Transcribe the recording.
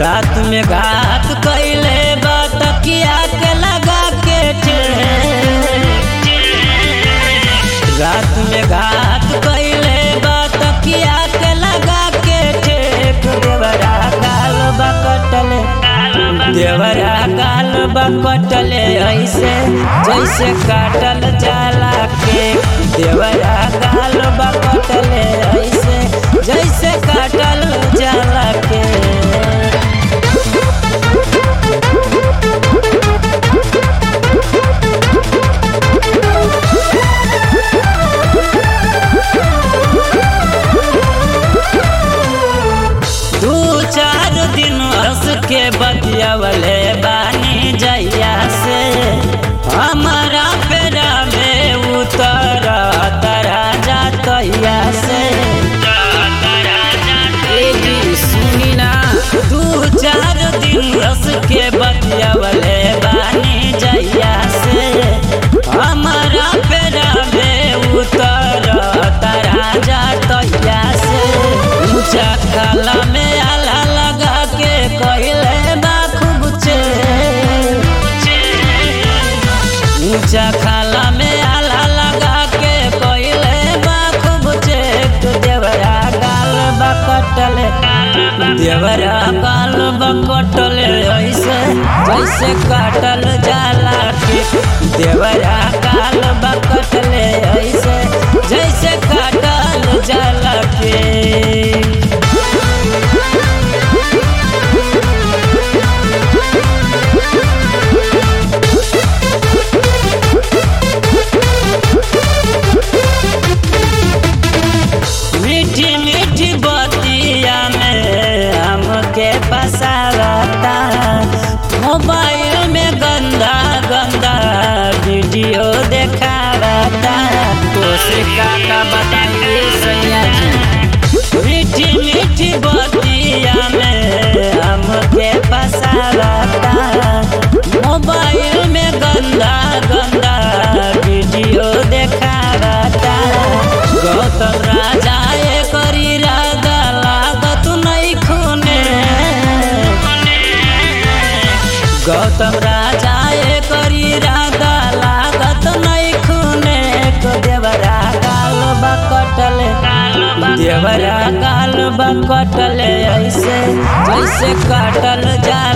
रात में घात कैले बा तकिया के लगा के रात में घात कैले बा तकिया के लगा के ठेक देवरा गाल बा कटले देवरा गाल बा कटले ऐसे जैसे काटल जाला के देवरा गाल बा कटले ऐसे जैसे काटल जाला के दू चार दिन हंस के बतियावले बानी जैया से हमारा पेरा में उतर तरा जातैया से ए जी सुनी ना दू चार दिन हंस के बतियावले बानी जैया से हमारा पेरा में उतर तरा जातैया से ऊंचा काला में आला लगा के कहले बा खूब चे ऊंचा खाला में आला लगा के कहले बा खूब चे तो देवरा गाल बा कटले देवरा गाल बा कटले ऐसे जैसे काटल जाला के देवरा गाल बा कटले ऐसे जैसे काटल जाला के मीठी मीठी बतिया में हमके फसावता मोबाइल में गंदा गंदा वीडियो देखावता कोशिका का बताइए सैया जी मीठी मीठी बतिया में हमके फसावता मोबाइल में गंदा गंदा वीडियो देखावता गौतम राजा करी राजा लागत नहीं खूने गौतम राजा करी राजा लागत नहीं खूने को देवरा गाल बकटले देवरा गाल बकटले ऐसे जैसे काटल जा